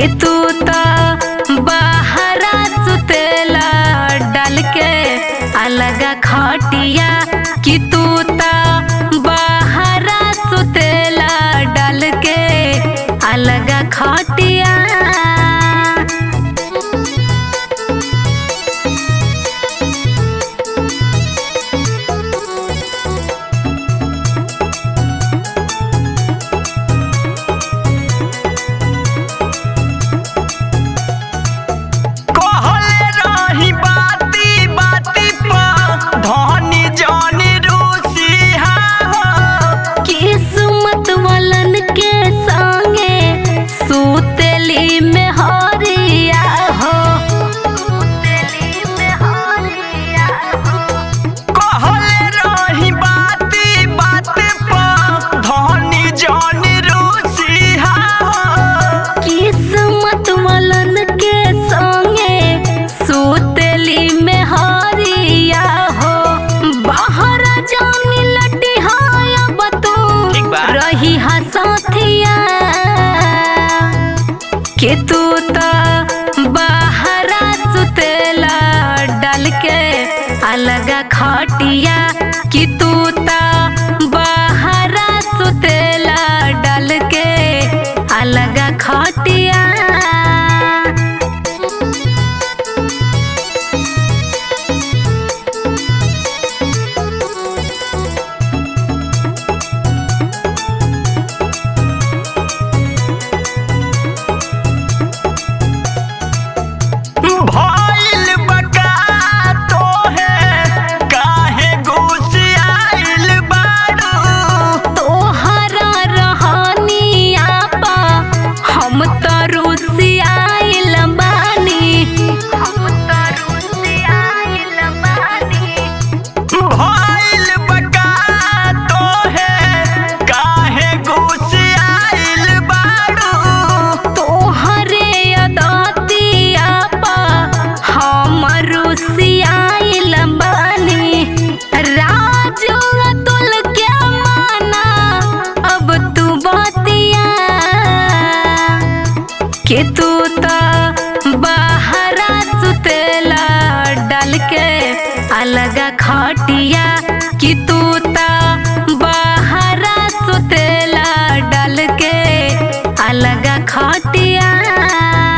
कि तू तो बाहरा सुतेला डाल के अलगा खटिया कि तू तो बाहरा सुतेला डाल के अलगा खटिया कहले रही बाती बाती पर धनी जानी रूसिहा हो किस्मत वालन के संगे सुतेली में हरिया हो सुतेली में हरिया हो कहले रही बाती बाती पर धनी जानी रूसिहा हो किस्मत वालन के संगे सुतेली में हरिया हो बाहर जानी लटी हाया बतू ठीक बा। रही हसथिया कि तू तो बाहरा सुतेला डाल के अलगा खटिया कि तू तो बाहरा सुतेला डाल के अलगा खटिया भइल बका तोहे काहे घुसियाइल बारू तोहरा रहनिया पा हम तो रुसियाइल बानी हम तो रुसियाइल बानी भइल बका तोहे काहे घुसियाइल बारू तोहरे अदतिया पा हम रुसियाइल बानी राजू अतुल के माना अब तू बतिया कि तू तो बाहरा सुतेला डाल के अलगा खटिया कि तू तो बाहरा सुतेला डाल के अलगा खटिया